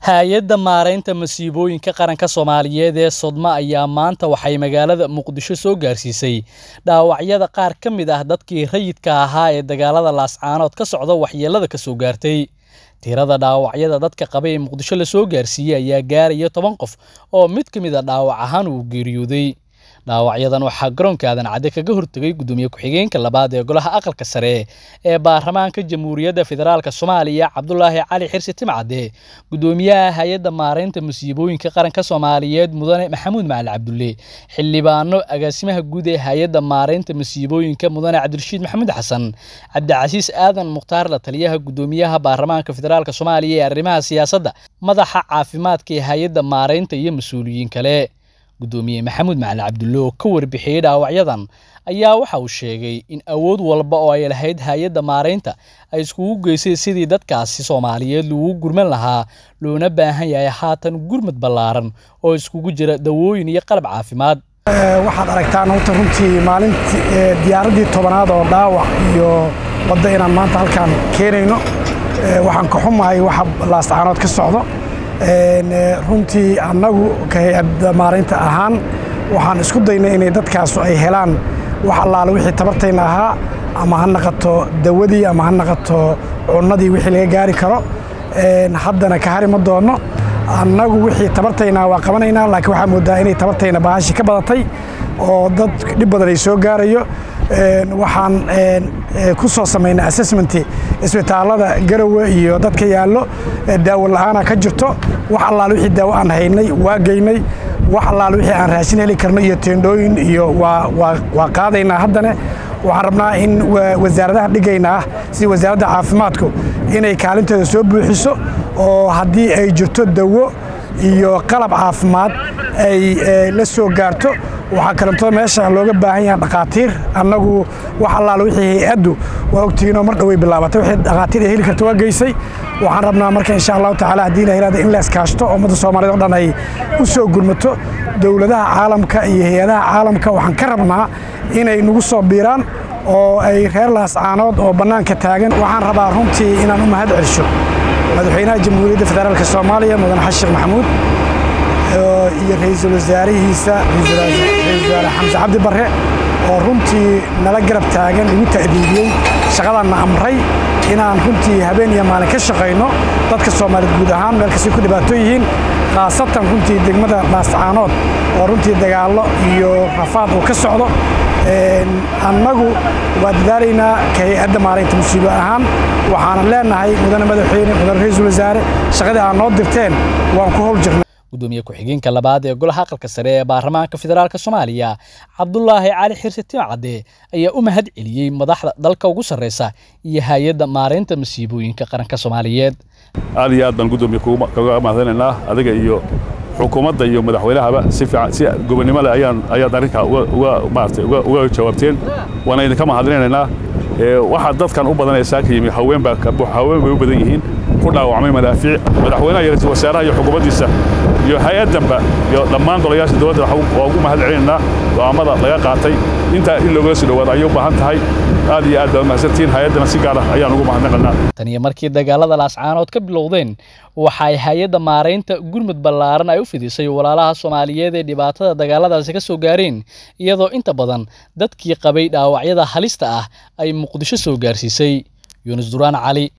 hay-adda maaraynta masiibooyinka qaranka soomaaliyeed ee sodma ayaa maanta waxay magaalada muqdisho soo gaarsiisay dhaawacyada qaar ka mid ah dadkii rayidka ahaa ee dagaalada laascaanood ka socda waxyeelada ka soo gaartay tirada dhaawacyada dadka qaba ee muqdisho la soo gaarsiiyey ayaa gaaraya toban qof oo mid ka mid a dhaawac ahaan uu geeriyooday dhaawacyadan waxaa garoonka aadan cadde kaga hortegay gudoomiye ku-xigeenka labaad ee golaha aqalka sare ee baarlamaanka jamhuuriyadda federaalk soomaaliya cabdulaahi cali xirsi timcadde gudoomiyaha hay-adda maaraynta masiibooyinka qaranka soomaaliyeed mudane maxamuud macali cabdulle xildhibaano agaasimaha guud ee hay-adda maaraynta masiibooyinka mudane cabdirashiid maxamuud xasan cabdicasiis aadan mukhtaar la taliyaha gudoomiyaha baarlamaanka federaalk soomaaliya ee arrimaha siyaasadda madaxa caafimaadka ee hay-adda maaraynta iyo mas-uuliyiin kale gudoomiye maxamuud macali cabdulle oo ka warbixiyey dhaawacyadan ayaa waxa uu sheegay in awood walba oo ay lahayd hay-adda maaraynta ay iskugu geysay sidii dadkaasi soomaaliyeed lagu gurman lahaa loona baahan yahay haatan gurmad ballaaran oo iskugu jira dawooyin iyo qalab caafimaad waxaad aragtaan horta runtii maalintii diyaaraddii tobanaad oo dhaawac iyo wadda inaan maanta halkaan keenayno waxaan ka xumahay waxa laascaanood ka socdo runtii annagu ka hay-adda maaraynta ahaan waxaan isku daynay inay dadkaasu ay helaan wax allaale wixii tabartayna ahaa ama ha naqato dawadii ama ha naqato cunnadii wixii laga gaari karo haddana ka hari ma doonno annagu wixii tabartaynaa waa qabanaynaa laakiin waxaa moodaa inay tabartayna bahashi ka badatay oo dad dhib badan ay soo gaarayo waxaan ku soo samaynay assessmenti isbitaallada garowe iyo dadka yaallo daawo la'aana ka jirto wax allaale wixii daawo aan haynay waa geynay wax allaale wixii aan raashin heli karno iyo teendhooyin iyo waa qaadaynaa haddana waxaan rabnaa in wasaaradaha dhigaynaa sida wasaaradda caafimaadku inay kaalinteeda soo buuxiso oo haddii ay jirto dawo iyo qalab caafimaad ay la soo gaarto waxaa kalentoo meesha looga baahan yaha dhakhaatiir annagu wax allaale wixii hay-addu waa ogtihiinoo mar dhoway bilaabatay wixii dhakhaatiir ay heli karta waa geysay waxaan rabnaa marka insha allahu tacala haddii la yirahdo in la iskaashto ummadda soomaaliyed o dhan ay u soo gurmato dowladaha caalamka iyo hay-adaha caalamka waxaan ka rabnaa inay nagu soo biiraan oo ay reer laascaanood oo bannaanka taagan waxaan rabaa runtii inaan u mahad celsho madaxweynaha jamhuuriyadda federaalk soomaaliya mudane xasan sheekh maxamuud iyo ra-iisul wasaarihiisa ra-isul wasaare xamse cabdi barre oo runtii nala garab taagan igu ta'diidiyey shaqadanna amray inaan runtii habeen iyo maalin ka shaqayno dadka soomaaliyeed guud ahaan meel kastay ku dhibaato yihiin khaasatan runtii degmada laascaanood oo runtii dagaallo iyo rafaad uu ka socdo annagu waa dadaalaynaa ka hay-adda maaraynta musiibo ahaan waxaanan leenahay mudane madaxweyne mudane ra-iisul wasaare shaqadii aad noo dirteen waan ku howl jirnay gudoomiye ku-xigeenka labaad ee golaha aqalka sare ee baarlamaanka federaalk soomaaliya cabdulaahi cali xirsi timcadde ayaa u mahad celiyey madaxda dalka ugu sarreysa iyo hay-adda maaraynta masiibooyinka qaranka soomaaliyeed aad iyo aad baan gudoomiye kaga mahadanaynaa adiga iyo xukuumadda iyo madaxweynahaba si fiican si gobonnimo leh ayaan ayaad arrinkaa uga maaragtay uga jawaabteen waana idinka mahadinaynaa waxaa dadkan u badanaysaa ka yimi haween baa haween bay u badan yihiin ku dhaawacmay madaafiic madaxweynaha iyo ra-iisul wasaaraha iyo xukuumaddiisa iyo hay-addanba iyo dhammaan golayaasha dowladda waa ugu mahad celinaynaa go'aammada laga qaatay intaa in loogala soo dhowaado ayay u baahan tahay aad iyo aad baad mahadsantihiin hay-addana si gaar ah ayaan ugu mahadnaqanaa tan iyo markii dagaalada laascaanood ka bilowdeen waxay hay-adda maaraynta gurmud ballaaran ay u fidisay walaalaha soomaaliyeed ee dhibaatada dagaaladaasi ka soo gaareen iyadoo inta badan dadkii qabay dhaawacyada halista ah ay muqdisho soo gaarsiisay yuunus duraan cali